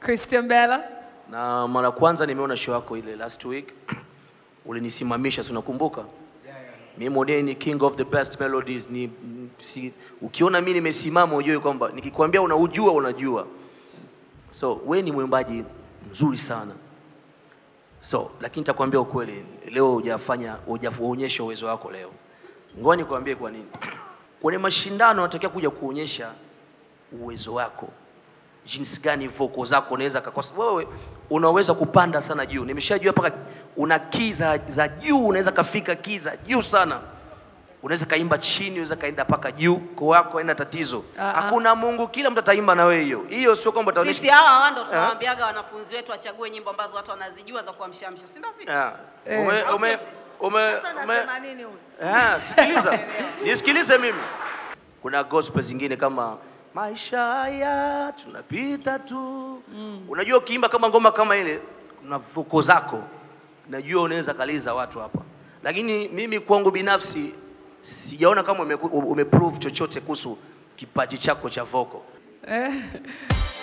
Christian Bella. na mara kwanza nimeona show yako ile last week ulinisimamisha, si unakumbuka? Mimi mwenyewe ni king of the best melodies ni m- si, ukiona mimi nimesimama ujue kwamba nikikwambia unaujua unajua. So we ni mwimbaji mzuri sana. So lakini nitakwambia ukweli, leo hujafanya hujaonyesha uwezo wako leo. Ngoja nikwambie kwa nini. Kwenye mashindano unatakiwa kuja kuonyesha uwezo wako jinsi gani voko zako unaweza kakosa. Wewe unaweza kupanda sana juu, nimeshajua mpaka una key za, za juu, unaweza kafika key za juu sana, unaweza kaimba chini, unaweza kaenda mpaka juu, kwa wako haina tatizo. Ah, ah. Hakuna Mungu, kila mtu ataimba na wewe hiyo hiyo, sio kwamba utaonyesha Sisi hawa hawa ndo tunawaambiaga wanafunzi wetu wachague nyimbo ambazo watu wanazijua za kuamshamsha, si ndio sisi? Ah, Eh. ume, Au ume, sio sisi? ume, Sasa ume, nasema nini huyu? Ah, sikiliza, nisikilize mimi. Kuna gospel zingine kama maisha haya tunapita tu. Unajua ukiimba kama ngoma kama ile, kuna vuko zako, najua unaweza kaliza watu hapa, lakini mimi kwangu binafsi sijaona kama ume, ume prove chochote kuhusu kipaji chako cha voko. Eh,